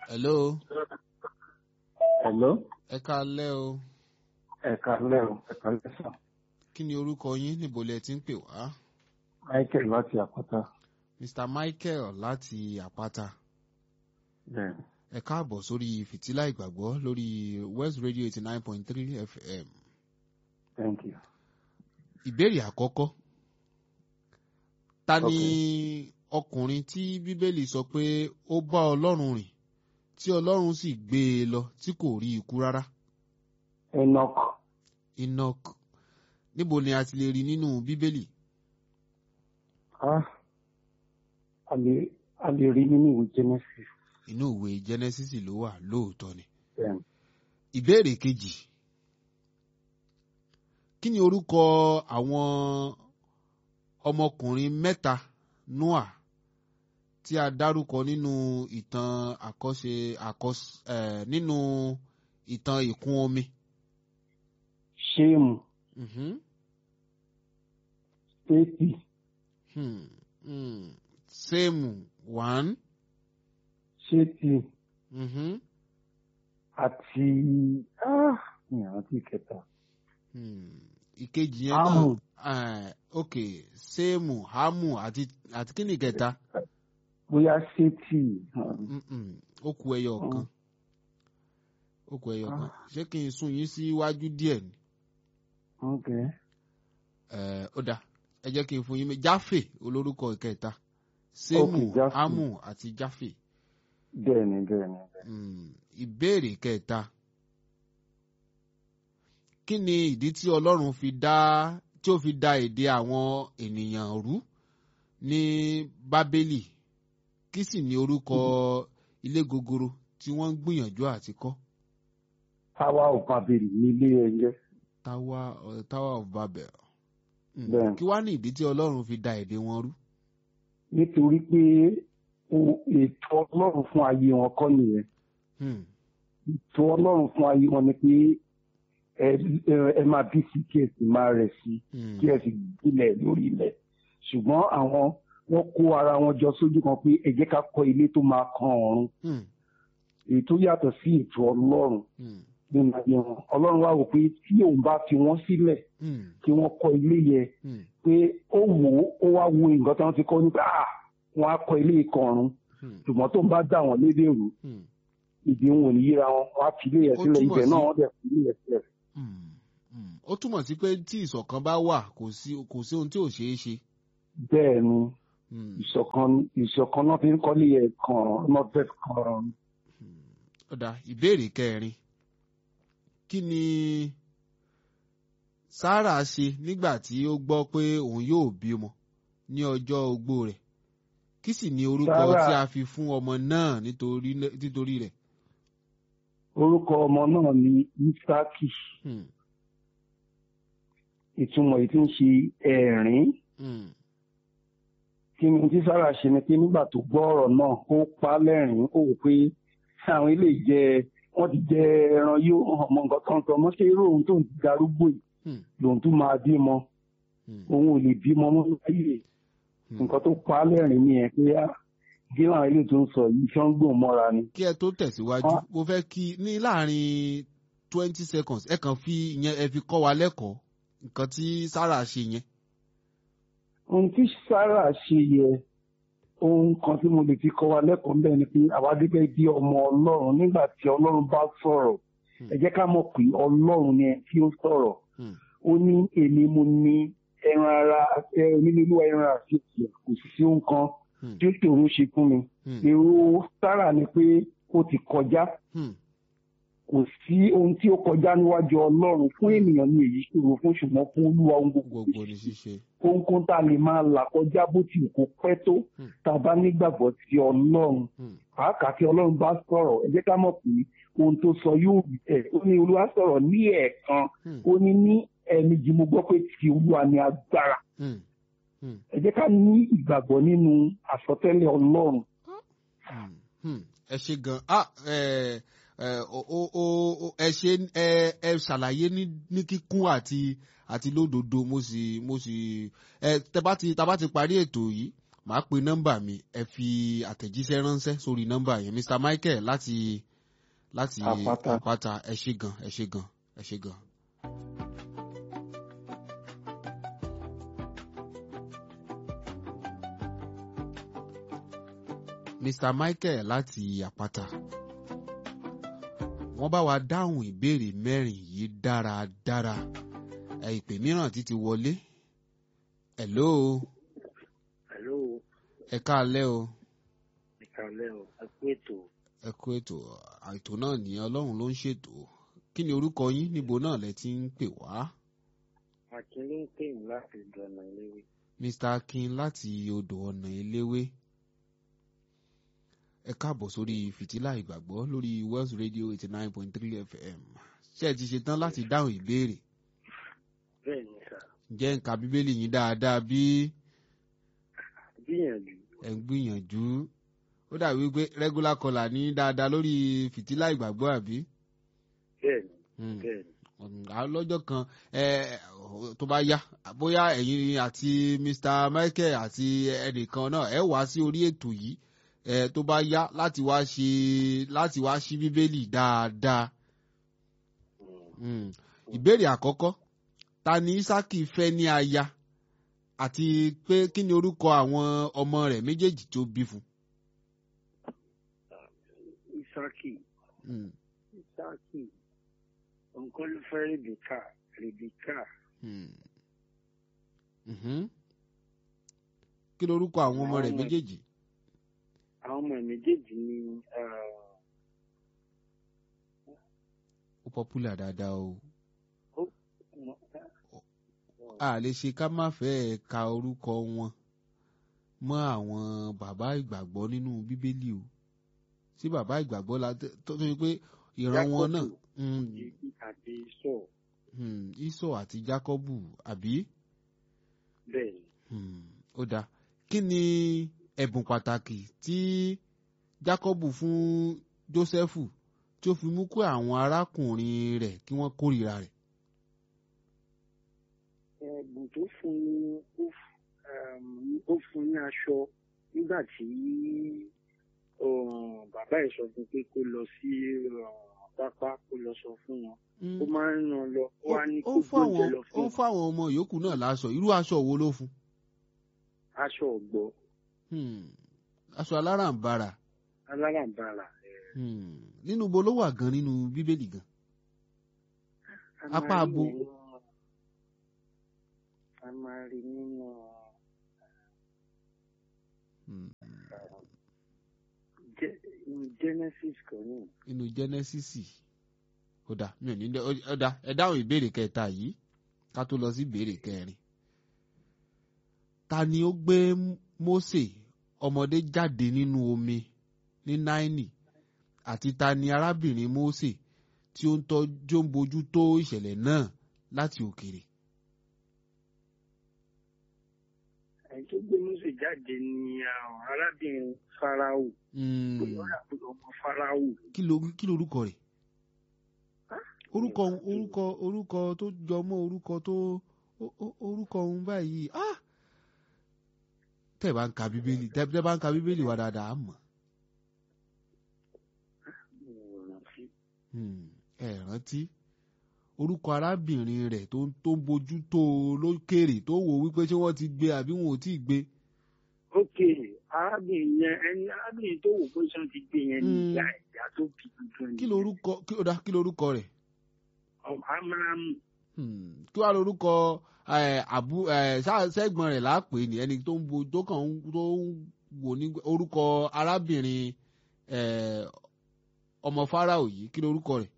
hello Hello, ẹ káalẹ́ o ẹ káalẹ́ o, ẹ káalẹ́ sàn. kí ni orúkọ yín níbo lẹ ti ń pè wá Michael láti Àpáta. mr michael láti àpáta Bẹ́ẹ̀ni, ẹ káàbọ̀ sórí fìtílà ìgbàgbọ́ lórí west radio eighty nine point three fm thank you. ìbéèrè àkọ́kọ́ ta ni ọkùnrin tí bíbélì sọ pé ó bá ọlọ́run rìn tí ọlọ́run sì gbé e lọ tí kò rí ikú rárá Enoch, enoch níbo ni a ti lè rí nínú bíbélì ah, a lè a lè rí nínú ìwé Genesis. inú ìwé genesis ló wà lóòótọ́ ni Bẹ́ẹ̀ni, ìbéèrè kejì kí ni orúkọ àwọn ọmọkùnrin mẹ́ta noah tí a dárúkọ nínú ìtàn àkọsẹ àkọs ẹ nínú ìtàn ìkún omi. Ṣéèmù, Mhm. Sétì, Hmm. Hmm. sẹ́ẹ̀mù one. Sétì Mhm. àti ah, mi ò rántí kẹta. Hmm. ìkejì yẹn Hámù. náà eh, ok sẹ́ẹ̀mù hamu àti àti kí ni ìkẹta. Bóyá Sétì. um, Mm-mm. ó ku ẹyọ kan ó ku ẹyọ kan ṣé kí n sún yín síwájú díẹ̀ ni Okay. Eh, ó dáa ẹ jẹ́ kí n fún yín mi jáfè olórúkọ ìkẹta sẹ́mù Ok, Jáfè. ámù àti jáfè Bẹ́ẹ̀ni, bẹ́ẹ̀ni. Mm, ìbéèrè kẹta kí ni ìdí tí ọlọ́run fi dá tí ó fi dá èdè àwọn ènìyàn rú ní bábélì kí sì ni orúkọ ilé gogoro tí wọ́n ń gbìyànjú àti kọ́ Táwa ò pàbèrè nílé ẹyẹ. tower uh, tower of babel Mm. Bẹ́ẹ̀. kí wá ní ìdí tí ọlọ́run fi da èdè wọn rú. Nítorí pé o- ètò Ọlọ́run fún ayé wọn kọ́ nìyẹn. Hmm. ètò ọlọ́run fún ayé wọn ni pé ẹ ẹ- ẹ máa bí sí kí ẹ sì máa rẹ̀ sí Hmm. kí ẹ sì gbilẹ̀ lórí ilẹ̀ ṣùgbọ́n àwọn wọ́n kó ara wọn jọ sójú kan pé ẹ jẹ́ ká kọ́ ilé tó máa kan ọ̀run Hmm. èyí tó yàtọ̀ sí ètò ọlọ́run Hmm. nínú ayé wọn ọlọ́run wá wò pé tí òun bá fi wọ́n sílẹ̀ Hmm. kí wọ́n kọ́ ilé yẹn Hmm. pé ó wò ó ó wá wo nǹkan tí wọ́n ti kọ́ nípa ah wọ́n á kọ́ ilé kan ọ̀run Hmm. ṣùgbọ́n tó ń bá dà wọ́n lédè rú Hmm. ìdí wọn ò ní yíra wọn wọ́n á fi ilé yẹn Ó sílẹ̀ túmọ̀ ibẹ̀ sí- náà wọ́n dẹ̀ fi ilé yẹn sílẹ̀ Hmm. Hmm. ó túmọ̀ sí pé tí ìṣọ̀kan bá wà kò sí kò sí ohun tí ò ṣeé ṣe. bẹ́ẹ̀ ni Hmm. ìṣọ̀kan ìṣọ̀kan náà fi ń kọ́lé ẹ̀ kan náà fẹ́ kan ó dáa ìbéèrè kẹrin kí ni sarah ṣe nígbà tí ó gbọ́ pé òun yóò bímọ ní ọjọ́ ogbó rẹ̀ kí sì ni orúkọ Sárà- tí a fi fún ọmọ náà nítorí nítorí rẹ̀. orúkọ ọmọ náà ní isaki Hmm. ìtumọ̀ èyí tí ń ṣe ẹ̀rín Hmm. kí ni tí sára ṣe ni pé nígbà tó gbọ́ ọ̀rọ̀ náà ó pa á lẹ́rìn ó wò pé àwọn ilé jẹ wọ́n ti jẹ ẹran yóò ọmọ nǹkan kan sọ mọ́ ṣé irú òun tó ń ti darúgbó yìí Hmm. lòun tún máa bímọ Hmm. òun ò lè bímọ mọ́ láyé Hmm. nǹkan tó pa á lẹ́rìn nìyẹn pé á kí làwọn ilé tó ń sọ yìí ṣọ́ ń gbòòn mọ́ra ni. kí ẹ tó tẹ̀síwájú Ah. mo fẹ́ kí ní láàrin twenty seconds ẹ kàn fi ìyẹn ẹ fi kọ́ wa lẹ́kọ̀ọ́ nǹkan tí sarah ṣe yẹn. ohun tí sára ṣe yẹ ohun kan tí mo lè fi kọ́ wa lẹ́kọ̀ọ́ bẹ́ẹ̀ ni pé àwa gẹ́gẹ́ bí ọmọ ọlọ́run nígbà tí ọlọ́run bá sọ̀rọ̀ Hmm. ẹ jẹ́ ká mọ̀ pé ọlọ́run ni ẹ tí ó sọ̀rọ̀ Hmm. ó ní èmi mo ní ẹran ara ẹ onílélúwa ẹran àti ìyà kò sì sí ohun kan Hmm. tí ó ṣòro ṣe fún mi Hmm. èrò sára ni pé ó ti kọjá Hmm. kò sí ohun tí ó kọjá níwájú ọlọ́run fún ènìyàn ní èyí ṣòro fún ṣùgbọ́n fún olúwa ohun gbogbo gbogbo ní ṣíṣe. ohunkóhun tá a lè máa là kọjá bó ti wù kó pẹ́ tó Hmm. tá a bá nígbàgbọ́ sí ọlọ́run Hmm. pàápàá tí ọlọ́run bá sọ̀rọ̀ ẹ jẹ́ ká mọ̀ pé ohun tó sọ yóò rí ẹ̀ ó ní olúwa sọ̀rọ̀ ní ẹ̀ẹ̀kan Hmm. ó ní ní ẹ̀ẹ̀mejì mo gbọ́ pé ti olúwa ni agbára Hmm. Hmm. ẹ jẹ́ ká ní ìgbàgbọ́ nínú àsọtẹ́lẹ̀ ọlọ́run Hmm. Hmm. ẹ ṣe gan ah ẹ ẹ o o o ẹ ṣe ẹ ẹ ṣàlàyé ní ní kíkún àti àti lódodo mo sì mo sì ẹ tẹ bá ti tá bá ti parí ètò yìí màá pe nọ́mbà mi ẹ fi àtẹ̀jíṣẹ́ ránṣẹ́ sórí nọ́mbà yẹn Mr Michael láti láti Àpáta. àpáta ẹ ṣé gan ẹ ṣé gan ẹ ṣé gan. Mr Michael láti àpáta wọ́n bá wa dáhùn ìbéèrè mẹ́rin yìí dáradára ẹ ìpè mìíràn ti ti wọlé hello Hello, ẹ káalẹ́ o ìkàlẹ̀ o, ẹ kú ètò. ẹ kú ètò ètò náà ní ọlọ́run ló ń ṣètò kí ni orúkọ yín níbo náà lẹ ti ń pè wá Akin ló ń pè mí láti ìdọ̀nà ìléwé. Mr Akin láti odò ọ̀nà eléwé ẹ káàbọ̀ sórí fìtílà ìgbàgbọ́ lórí Wells Radio eighty nine point three FM ṣé ẹ ti ṣetán láti dáhùn ìbéèrè Bẹ́ẹ̀ ni sà, ǹjẹ́ ń ka bíbélì yín dáadáa bí gbìyànjú. ẹ̀ ń gbìyànjú ó dàbí pé regular caller ní dáadáa lórí fìtílà ìgbàgbọ́ àbí. Bẹ́ẹ̀ ni, Hmm. bẹ́ẹ̀ ni. ọ̀gá lọ́jọ́ kan ẹ, tó bá yá bóyá ẹ̀yin àti Mr Michael àti ẹnìkan náà ẹ wá sí orí ètò yìí ẹ, tó bá yá láti wá ṣe láti wá ṣí bíbélì dáadáa. Hmm. Hmm. ìbéèrè àkọ́kọ́ ta ni Ísákì fẹ́ ní aya àti pé kí ni orúkọ àwọn ọmọ rẹ̀ méjèèjì tó bí fún. Isaki, Hmm. Isaki, nǹkan ló fẹ́ Rebeka, Rebeka, Hmm. Mhm. kí lorúkọ àwọn ọmọ rẹ̀ Àwọn ọmọ- méjèèjì. àwọn ọmọ ẹ̀ méjèèjì ni ó popular dáadáa o. uh, a lè ṣe ká má fẹ́ ka orúkọ wọn mọ́ àwọn bàbá ìgbàgbọ́ nínú bíbélì o sí bàbá ìgbàgbọ́ la tó tó yẹ pé ìran wọn náà Jákọ́bù. mm, àti sọ mm, Ísọ̀ àti Jákọ́bù àbí bẹ́ẹ̀ ni. Mm, ó dáa kí ni ẹ̀bùn pàtàkì tí Jákọ́bù fún Jósẹ́fù tí ó fi mú kó àwọn arákùnrin rẹ̀ kí wọ́n kórìíra rẹ̀. ẹ̀bùn tó fún ni ó f- um, ó fún ní aṣọ nígbà tí um, bàbá ẹ̀ sọ fún pé kó lọ sí um, pápá kó lọ sọ fún wọn Mm. ó máa ń ràn lọ ó wá ní ó kó fún gbóúnjẹ àwọn lọ ó fún fún àwọn ọmọ yòókù náà láṣọ irú aṣọ wo ló fún. aṣọ ọ̀gbọ́ Hmm. aṣọ aláràǹbarà alárànbarà Hmm. nínú bo ló wà gan nínú bíbélì gan. a Apá máa rí abo. nínú a máa rí nínú Hmm. Ge- Genesis kan ní nínú jẹ́nẹ́sísì ó dà mí ò ní dẹ́ ó dà ẹ dáhùn ìbéèrè kẹta yìí ká tó lọ sí ìbéèrè kẹrin. ta ni ó gbé Mósè ọmọdé jáde nínú omi ní náínì àti ta ni arábìnrin Mósè tí ó ń tọ́jú ń bójú tó ìṣẹ̀lẹ̀ náà láti òkèèrè. ẹni tó gbé Mósè jáde ní àwọn arábìnrin Fáráò Hmm. bóyá ó rà pé ọmọ Fáráò kí ló kí lorúkọ rẹ̀ Ah, orúkọ mi ò rántí. orúkọ orúkọ tó jọ mọ́ orúkọ tó ó- ó- orúkọ òun báyìí ah tẹ́ ẹ bá ń ka bíbélì tẹ́ tẹ́ bá ń ka bíbélì wa dáadáa á mọ̀ mi ò rántí. Hmm, ẹ rántí orúkọ arábìnrin rẹ̀ tó tó ń bójú tó o lókèrè tó wò wípé ṣé wọ́n ti gbé àbí wọn ò tí ì gbé ok arábìnrin yẹn ẹni arábìnrin tó wò pé sọ́n ti gbé yẹn ní Mm. ìyá ìyá tó bí tuntun kí lorúkọ kí ó dá kí lorúkọ rẹ̀ amúnámù Hmm, kí wàá lorúkọ ẹ, àbú ẹ, ṣá- ṣẹ́gbọ́n rẹ̀ láàpè ní ẹni tó ń bo tó kàn ń tó ń wò ní orúkọ arábìnrin ẹ, ọmọ Fáráò yìí kí lorúkọ rẹ̀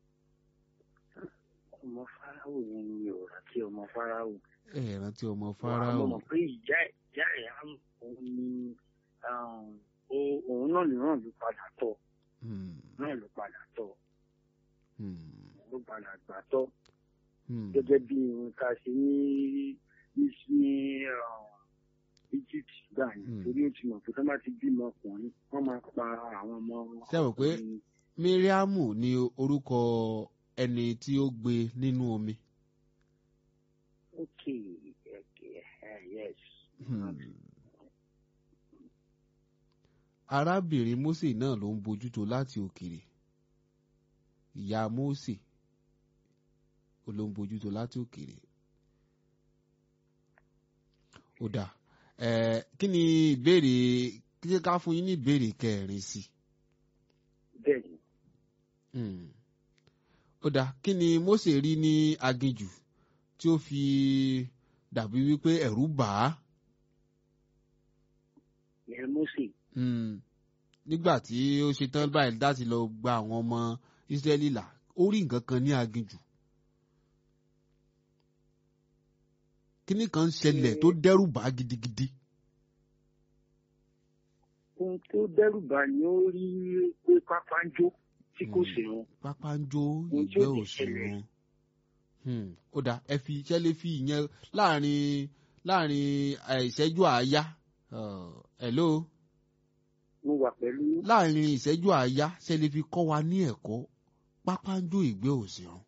ọmọ Fáráò yẹn ni mi ò rántí ọmọ Fáráò. ẹ rántí ọmọ mo Fáráò mọ̀ pé ìyá ẹ̀ ìyá ẹ̀ á òun ni um, ó- òun náà ló náà ló padà tọ̀ Hmm, náà ló padà tọ̀ hmm, ló padà gbà tọ̀ hmm. gẹ́gẹ́ bí ohun tá a ṣe ní ní ní um, Egypt gbà yẹn Mm. torí ó ti mọ̀ pé tó bá ti bímọ ọkùnrin wọ́n máa pa àwọn ọmọ wọn. Ṣé mọ̀ pé Míríámù ni orúkọ ẹni tí ó gbé nínú omi. ok okay uh, yes. Hmm. arábìnrin Mósè náà ló ń bójútó láti òkèrè ìyá Mósè ó ló ń bójútó láti òkèrè ó dà ẹ kí ni ìbéèrè kí ká fún yín ní ìbéèrè kẹrin sí bẹ́ẹ̀ ni Hmm. ó dà kí ni Mósè rí ní aginjù tí ó fi dàbí wípé ẹ̀rù bà á ìyẹn Mósè Hmm. nígbà tí ó ṣe tán báyìí láti lọ gba àwọn ọmọ Ísírẹ́lì là ó rí nǹkan kan ní aginjù kíní kan ń ṣẹlẹ̀ tó dẹ́rù bà á gidigidi ohun tó dẹ́rù bà ni ó rí pé pápá ń jó tí kò Hmm. sì rún pápá ń jó Ohun tí ó ìgbẹ́ ti òsì ṣẹlẹ̀. wọn Hmm. ó dà ẹ fi iṣẹ́ lé fi ìyẹn láàrin láàrin eh, ìṣẹ́jú àáyá Uh, hello mo wà pẹ̀lú láàrin ìṣẹ́jú àáyá ṣe lè fi kọ́ wa ní ẹ̀kọ́ pápá ń jó ìgbẹ́ òsì wọn.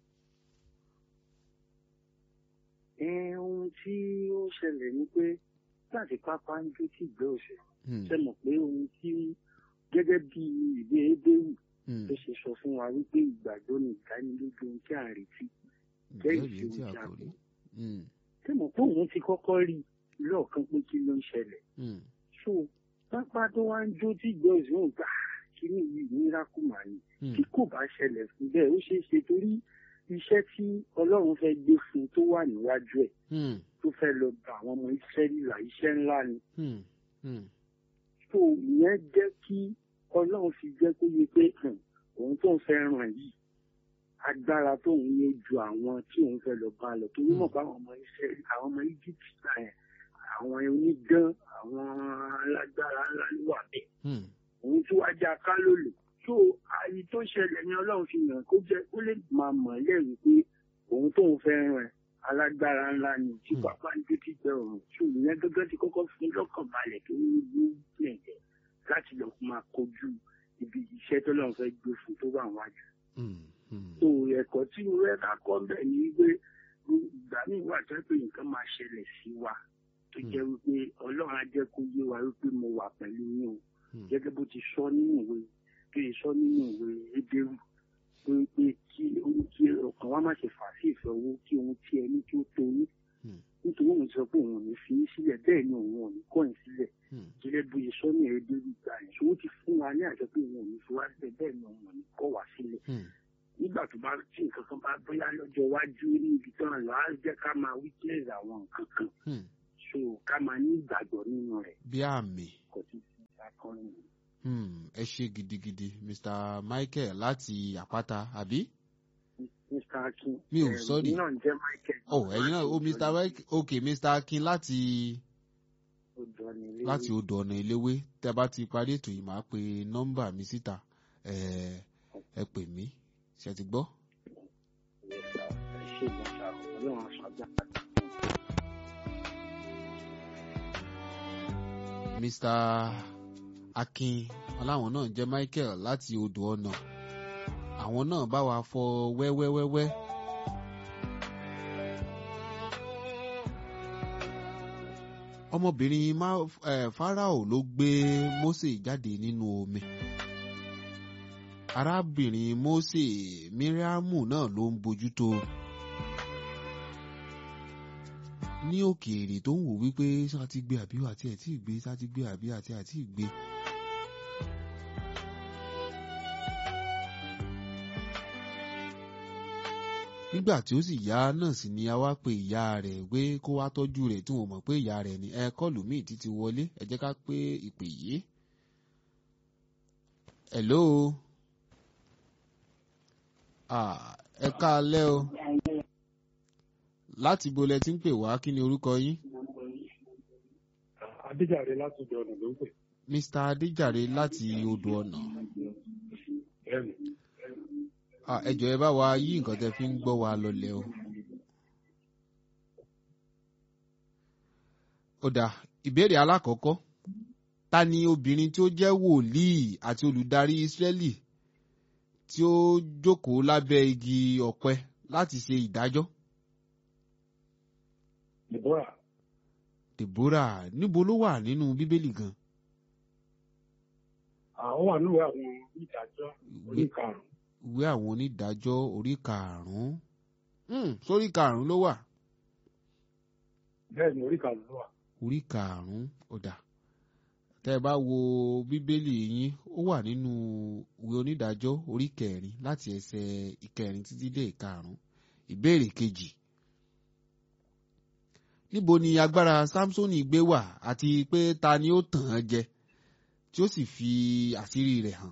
ẹ, ohun tí ó ṣẹlẹ̀ ni pé láti pápá ń jó tí ìgbẹ́ òsè Hmm. ṣe mọ̀ pé ohun tí gẹ́gẹ́ bí ìwé Hébérù Hmm. tó ṣe sọ fún wa wípé ìgbàgbọ́ ni ìdánilójú ohun tí à ń retí Ǹjẹ́ jẹ́ ìrírí tí a ìṣe kò rí? Hmm. ṣe mọ̀ pé òun ti kọ́kọ́ rí lọ́ọ̀kan pé kí ló ń ṣẹlẹ̀ Hmm. so pápá tó wá ń jó tí ìgbẹ́ òsè ń gbà kíní yìí miracle mà ni Hmm. tí kò bá ṣẹlẹ̀ fún bẹ́ẹ̀ ó ṣeé ṣe torí iṣẹ́ tí Ọlọ́run fẹ́ gbé fún un tó wà níwájú ẹ̀ Hmm. tó fẹ́ lọ bá àwọn ọmọ Ísírẹ́lì là iṣẹ́ ńlá ni Hmm. Hmm. tó ìyẹn jẹ́ kí Ọlọ́run fi jẹ́ kó yé pé hàn, òun tó ń fẹ́ ràn yìí agbára tó ń yé ju àwọn tí òun fẹ́ lọ bá lọ torí mọ̀ pé àwọn ọmọ Ísírẹ́lì àwọn ọmọ Egypt gbà yẹn àwọn onídán àwọn alágbára ńlá ló wà bẹ́ẹ̀ Hmm. òun tí wàá já ká lòlò tó àyè tó ṣẹlẹ̀ ni Ọlọ́run fi hàn kó jẹ́ kó lè máa mọ̀ ẹ́ lẹ́rìí pé òun tóun fẹ́ ràn ẹ́ alágbára ńlá ni tí Hmm. pápá ń gbé títẹ òun tí òun yẹn gẹ́gẹ́ ti kọ́kọ́ fi lọ́kàn balẹ̀ tó ní ní lẹ̀jẹ̀ láti lọ máa kojú ibi iṣẹ́ tó lọ́n fẹ́ gbé fún tó wà wájú. Hmm. Hmm. tó ẹ̀kọ́ tí mo fẹ́ ká kọ́ bẹ̀ ni wípé ìgbà míì wà tó pé nǹkan máa ṣẹlẹ̀ sí wa tó jẹ́ wípé Ọlọ́run á jẹ́ kó yé wa wípé mo wà pẹ̀lú yín o Hmm. gẹ́gẹ́ bó ti sọ nínú ìwé kí n sọ nínú ìwé Hébérù pé pé kí ohun tí ọkàn wa má ṣe fà sí ìfẹ́ owó kí ohun tí ẹ ní kí ó tó yín Hmm. nítorí òun sọ pé òun ò ní fi yín sílẹ̀ bẹ́ẹ̀ ni òun ò ní kọ̀ yín sílẹ̀ Hmm. gẹ́gẹ́ bó ṣe sọ ní Hébérù gbà yẹn ṣòwò ti fún wa ní àjọ pé òun ò ní fi wá sílẹ̀ bẹ́ẹ̀ ni òun ò ní kọ̀ wá sílẹ̀ Hmm. nígbà tó bá tí nǹkan kan bá bóyá lọ́jọ́ iwájú ní ibi tó ń lọ á jẹ́ ká máa witness àwọn nǹkan kan Hmm. so ká máa ní ìgbàgbọ́ nínú rẹ̀ bí àmì. kò sí sí akọrin yìí. Hmm. ẹ ṣe gidigidi Mr. Michael láti àpáta àbí. Mr. Akin. Mi ò, eh, sorry. èmi náà ń jẹ́ Michael. oh ẹ̀yin náà oh Mr. Michael ok Mr. Akin láti Odò ọ̀nà ilé láti odò ọ̀nà ìléwé tẹ́ bá ti parí ètò yìí máa pe nọ́mbà mi síta ẹ ẹ pè mí ṣe ti gbọ́. Ẹ ṣe ìgbọ̀nsá ọlọ́run aṣọ àgbà. Mr. Akin aláwọn náà jẹ́ Michael láti odò ọ̀nà àwọn náà bá wa fọ wẹ́wẹ́wẹ́wẹ́. ọmọbìnrin Ma- eh, Fáráò ló gbé Mósè jáde nínú omi arábìnrin Mósè Míríámù náà ló ń bójútó ní òkèèrè tó ń wò wípé ṣá ti gbé àbí àti ẹ̀ tí ì gbé ṣá ti gbé àbí àti àti ì gbé. nígbà tí ó sì yá náà sì ni a wá pe ìyá rẹ̀ pé kó wá tọ́jú rẹ̀ tí wọ́n mọ̀ pé ìyá rẹ̀ ni ẹ kọ́ọ̀lù míì títí wọlé ẹ jẹ́ ká pé ìpè yìí. hello ah, ẹ káalẹ́ o láti bo lẹ ti ń pè wá kí ni orúkọ yín. Adéjàre láti ọ̀dọ̀ ọ̀nà ló ń pè. Mr. Adéjàre láti odò ọ̀nà. Bẹ́ẹ̀ni. Ah, ẹ jọ̀ọ́ ẹ bá wa yí nǹkan tẹ́ fi ń gbọ́ wa lọlẹ̀ o. ó dà ìbéèrè alákọ̀ọ́kọ́ ta ni obìnrin tí ó jẹ́ wòlíì àti olùdarí Ísírẹ́lì tí ó jókòó lábẹ́ igi ọ̀pẹ láti ṣe ìdájọ́? Deborah Deborah níbo ló wà nínú Bíbélì gan? àwọn wà níwèé àwọn onídàájọ́ orí karùn-ún ìwé àwọn onídàájọ́ orí karùn-ún Hmm, sórí karùn-ún ló wà bẹ́ẹ̀ ni orí karùn-ún ló wà. orí karùn-ún ọ̀dà tẹ́ ẹ bá wo bíbélì yín ó wà nínú ìwé onídàájọ́ orí kẹrin láti ẹsẹ̀ ìkẹrin títí dé ìkarùn-ún ìbéèrè kejì níbo ni agbára Sámsónì gbé wà àti pé ta ni ó tàn án jẹ tí ó sì fi àṣírí rẹ̀ hàn.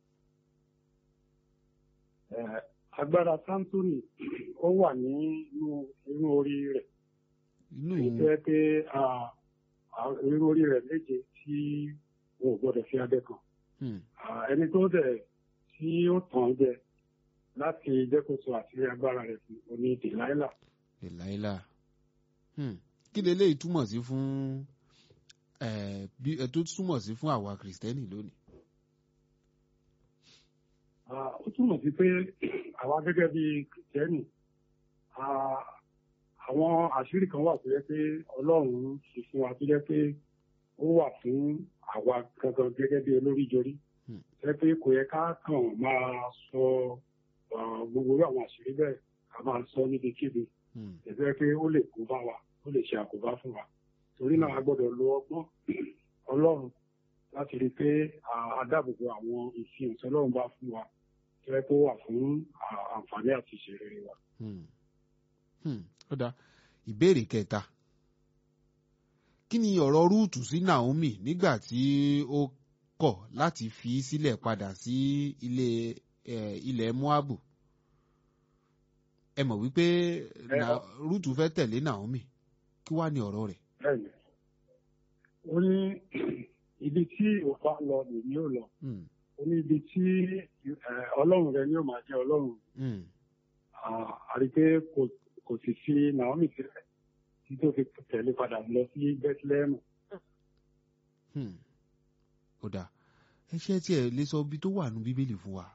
Eh, agbára Sámsónì ó wà nínú inú orí rẹ̀ inú èyí tó yẹ pé ah, ah, inú orí rẹ̀ méje tí wọn ò gbọdọ̀ fi abẹ kàn. hmm, Ah, ẹni tó dẹ̀ tí ó tàn án jẹ láti jẹ́ kó sọ àṣírí agbára rẹ̀ fún oní dèláìlà. Dèláílà hmm, kí leléyìí túmọ̀ sí fún eh, bí ẹ tó túmọ̀ sí fún àwa kìrìsìtẹ́nì lónìí. Ah, ó túmọ̀ sí pé àwa gẹ́gẹ́ bí kìrìtẹ́nì ah, àwọn àṣírí kan wà tó yẹ pé ọlọ́run fi fún wa tó yẹ pé ó wà fún àwa gangan gẹ́gẹ́ bí olóríjorí Hmm. jẹ́ pé kò yẹ ká kàn máa sọ ah, gbogbo irú àwọn àṣírí bẹ́ẹ̀ ká máa sọ níbikíbi Hmm, ẹ̀fẹ́ pé ó lè kó bá wa ó lè ṣe àkóbá fún wa torí náà a gbọ́dọ̀ lo ọgbọ́n ọlọ́run láti rí i pé ah, a dáàbòbò àwọn ìfihàn tí ọlọ́run bá fún wa tó yẹ kó wà fún ah, àǹfààní àti ìṣeré wa. hmm, hmm, ó dáa ìbéèrè kẹta kí ni ọ̀rọ̀ rúùtù sí Naomi nígbà tí ó kọ̀ láti fi í sílẹ̀ padà sí ilé eh, ilẹ̀ Moabu ẹ mọ̀ wípé Na- rúùtù fẹ́ tẹ̀lé Naomi kí wá ní ọ̀rọ̀ rẹ̀. bẹ́ẹ̀ni ó ní ibi tí òpá lọ lèmi ò lọ Hmm, ó ní ibi tí eh, ọlọ́run rẹ ni ó máa jẹ́ ọlọ́run hmm, Ah, àrí pé kò kò sì fi Naomi sílẹ̀ tí tó fi tẹ̀lé padà lọ sí Bethlehem. hmm. ó dáa ẹ ṣe tí ẹ lè sọ ibi tó wà nù bíbélì fún wa.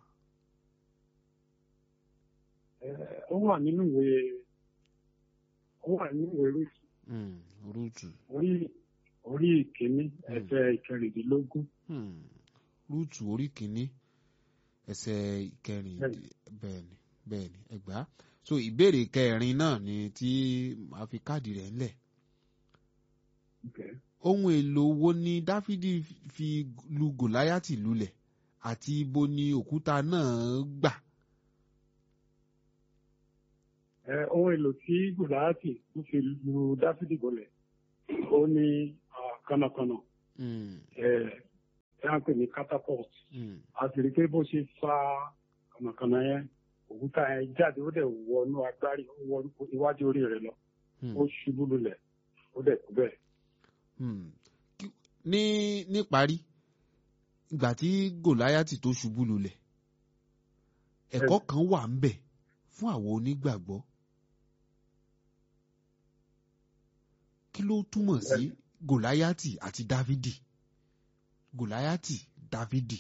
Eh, ó wà nínú ìwé ó wà nínú ìwé Rúùtù Hmm, rúùtù orí orí ìkíní ẹsẹ̀ ìkẹrìndínlógún hmm, rúùtù orí kìíní ẹsẹ̀ ìkẹrin Bẹ́ẹ̀ni. bẹ́ẹ̀ni bẹ́ẹ̀ni ẹgbàá so ìbéèrè kẹrin náà ni tí màá fi káàdì rẹ̀ ńlẹ̀ Okay. ohun èlò wo ni dáfídì fi lu gòláyàtì lulẹ̀ àti ibo ni òkúta náà gbà. Eh, ohun èlò tí Gòláyátì tó fi lu Dáfídì gọlẹ̀ ó ní ah, kànnàkànnà Hmm, ẹ̀ ẹ̀ à ń pè ní catapult hmm, a sì rí i pé bó ṣe fa kànnàkànnà yẹn òkúta yẹn jáde ó dẹ̀ wọnú agbárí ó wọ iwájú orí rẹ̀ lọ hmm. ó ṣubú lulẹ̀ ó dẹ̀ kú bẹ́ẹ̀. Hmm. Kí- ní níparí ìgbà tí gòláyàtì tó ṣubú lulẹ̀ ẹ̀kọ́ kan wà ń bẹ̀ fún àwọn onígbàgbọ́ kí ló túmọ̀ sí gòláyàtì àti dávidi gòláyàtì dávidi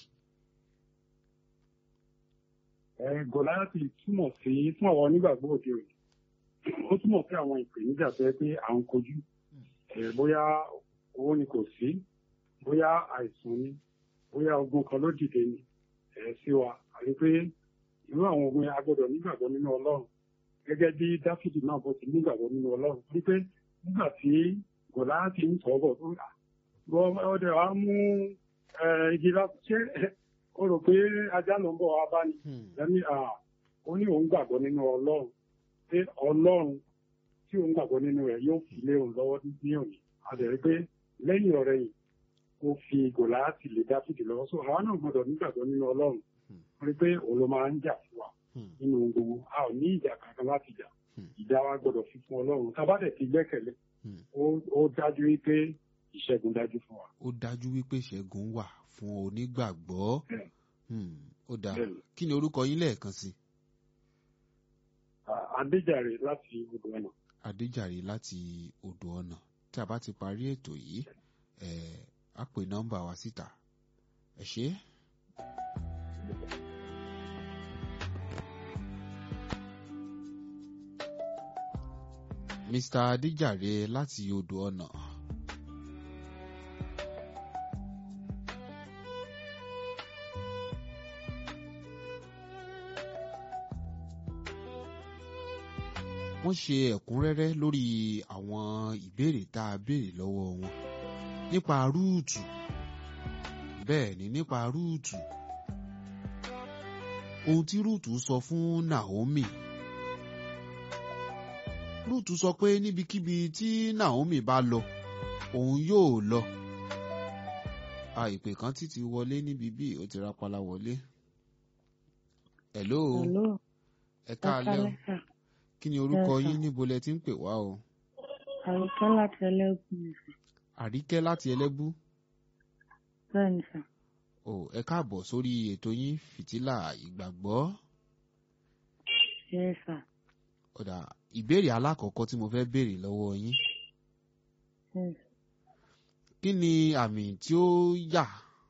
ẹ gòláyàtì túmọ̀ sí fún àwọn onígbàgbọ́ òde òní ó túmọ̀ sí àwọn ìpèníjà tó yẹ pé à ń kojú ẹ bóyá owó ni kò sí bóyá àìsàn ni bóyá ogun kan ló dìde ni ẹ sí wa àti pé irú àwọn ogun yẹn a gbọ́dọ̀ nígbàgbọ́ nínú Ọlọ́run gẹ́gẹ́ bí Dáfídì náà bó ti nígbàgbọ́ nínú Ọlọ́run wípé nígbà tí gòláyàtì ń tọ́ bọ̀ tó rà wọ́n ọdẹ wa mú ẹ, igi láti ṣe ó rò pé ajá ló ń bọ̀ wá bá ní Hmm. lẹ́ni ó ní òun gbàgbọ́ nínú ọlọ́run pé ọlọ́run tí òun gbàgbọ́ nínú rẹ̀ yóò fi lé òun lọ́wọ́ ní òní a dẹ̀ rí pé lẹ́yìn ọ̀rẹ́ yìí ó fi gòláàtì lè dáfídì lọ́wọ́ so àwa náà gbọ́dọ̀ nígbàgbọ́ nínú ọlọ́run Hmm. rí pé òun ló máa ń jà fún wa Hmm. nínú ohun gbogbo a ò ní ìjà kankan láti jà Hmm. ìjà wa gbọ́dọ̀ fi fún ọlọ́run tá a bá dẹ̀ ti gbẹ́kẹ̀lé Hmm. ó- ó dájú wípé ìṣẹ́gun dájú fún wa. ó dájú wípé ṣẹ́gun wà fún onígbàgbọ́ Bẹ́ẹ̀. Hmm. ó dáa Bẹ́ẹ̀ ni. kí ni orúkọ yín lẹ́ẹ̀kan sí Ah, Adéjàre láti odò ọ̀nà. adéjàre láti odò ọ̀nà tí a bá ti parí ètò yìí ẹ̀ á pè nọ́mbà wa síta ẹ ṣé. Mr. adéjàre láti odò ọ̀nà. wọ́n ṣe ẹ̀kúnrẹ́rẹ́ lórí àwọn ìbéèrè tá a béèrè lọ́wọ́ wọn nípa rúùtù bẹ́ẹ̀ ni nípa rúùtù ohun tí rúùtù sọ fún Naomi rúùtù sọ pé níbikíbi tí Naomi bá lọ òun yóò lọ a ìpè kan títí wọlé níbi bí ó ti rapala wọlé hello Hello, ẹ káalẹ́ o Ọ̀kálẹ́ sà. kí ni orúkọ Yes, sir. yín níbo lẹ ti ń pè wá o Àríkẹ́ láti ẹlẹ́gùn ni sà. àríkẹ́ láti ẹlẹ́bú Bẹ́ẹ̀ ni sà. o ẹ káàbọ̀ sórí ètò yín fìtílà ìgbàgbọ́ Yes, sà. ọ̀dà ìbéèrè alákọ̀ọ́kọ́ tí mo fẹ́ béèrè lọ́wọ́ yín Yes. kí ni àmì tí ó yà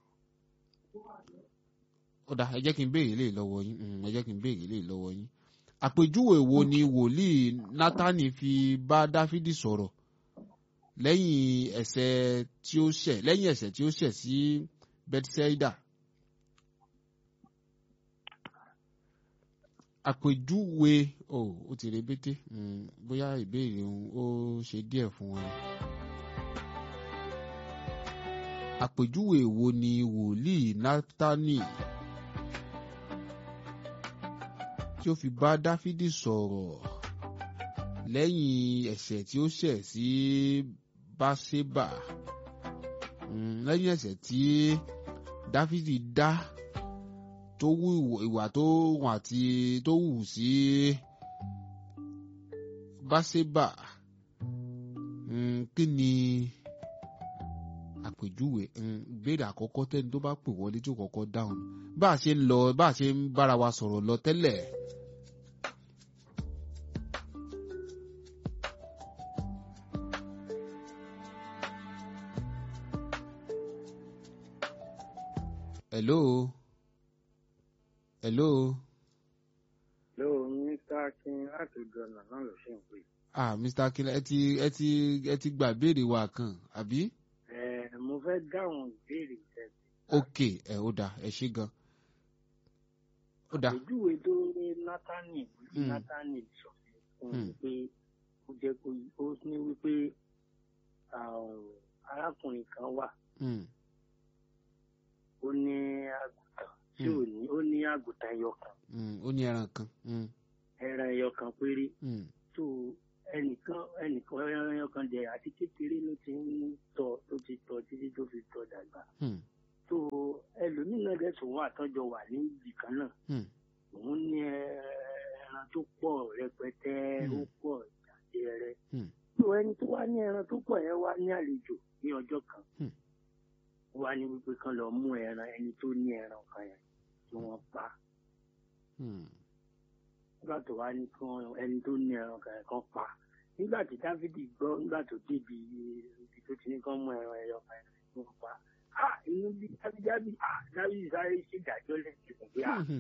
ọ̀dà ẹ jẹ́ kí n béèrè lè lọ́wọ́ yín mm, ẹ jẹ́ kí n béèrè lè lọ́wọ́ yín àpèjúwe wo ni wòlíì Nátánì fi bá Dáfídì sọ̀rọ̀ lẹ́yìn ẹ̀ṣẹ̀ tí ó ṣẹ̀ lẹ́yìn ẹ̀ṣẹ̀ tí ó ṣẹ̀ sí Bethsaida àpèjúwe o ó ti rebété mm, bóyá ìbéèrè òun ó ṣe díẹ̀ fún wọn. àpèjúwe wo ni wòlíì Nátánì tí ó fi bá Dáfídì sọ̀rọ̀ lẹ́yìn ẹ̀ṣẹ̀ tí ó ṣẹ̀ sí Báṣébà Mm, lẹ́yìn ẹ̀ṣẹ̀ tí Dáfídì dá tó wù ìwà tó wù àti tó wù sí Báṣébà Mm, kí ni àpèjúwe mm, ìbéèrè àkọ́kọ́ tẹ́ni tó bá pè wọlé tó kọ́kọ́ dáhùn bá a ṣe ń lọ bá a ṣe ń bára wa sọ̀rọ̀ lọ tẹ́lẹ̀. hello hello lóò mr akin láti gbọnà náà ló ṣe ń pè. ah mr akínlá ẹ ti ẹ ti ẹ ti gbà béèrè wa kan àbí. ẹ mo fẹ́ dáhùn ìbéèrè tẹ̀sí. ok ẹ ó dáa ẹ ṣé gan ó dáa àpèjúwe tó ní nátánì Mm. nátánì sọ fún Mm. un pé ó jẹ́ kó ó ní wípé um, arákùnrin kan wà Mm, ó ní àgùntàn tí Mm. ò ní ó ní àgùntàn ẹyọ kan mm, ó ní ẹran kan mm, ẹran ẹyọ kan péré mm, tó ẹnìkan ẹnìkan ẹran ẹyọ kan jẹ àti kékeré ló ti ń tọ́ tó ti tọ́ títí tó fi tọ́ dàgbà mm, tó ẹlòmíràn dẹ̀ tún wà tọ́jọ́ wà ní ibì kan náà mm, òun ní ẹran tó pọ̀ rẹpẹtẹ Hmm. ó pọ̀ jàjẹrẹ. Hmm. tó ẹni tó wá ní ẹran tó pọ̀ yẹn wá ní àlejò ní ọjọ́ kan Hmm. ó wá ní wípé kán lọ mú ẹran ẹni tó ní ẹran kan yẹn tí wọ́n pa mm, nígbà tó wá ní kí wọ́n ẹni tó ní ẹran kan yẹn kan pa nígbà tí dávidi gbọ́ nígbà tó débi ibi tó ti ní kán mú ẹran ẹyọ kan yẹn tí wọ́n pa ah inú bí dábìdábì ah dábìdì sáré ṣèdájọ́ lẹ́sìn pé ah mm,